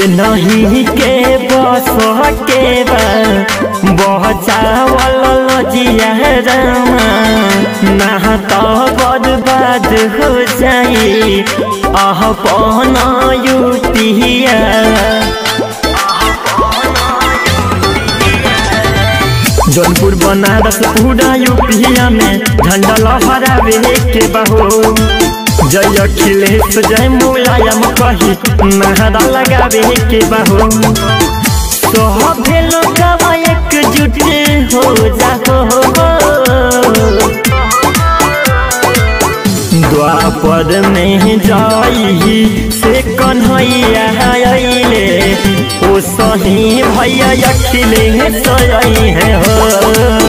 ये नहीं के बस के बा बचावल लजिया रामा ना तो बर्बाद हो जाई आह पन युतिया जौनपुर बनारस पूरा यूपिया में झंडा लहरावे के बहो जय अखिलेश जय मुलायम कही नहरा लगावे के बहो सभे लोग एकजुट हो जाओ द्वापर में जाई से कन्हैया अइले ओ सही भैया अखिलेश अइ है हो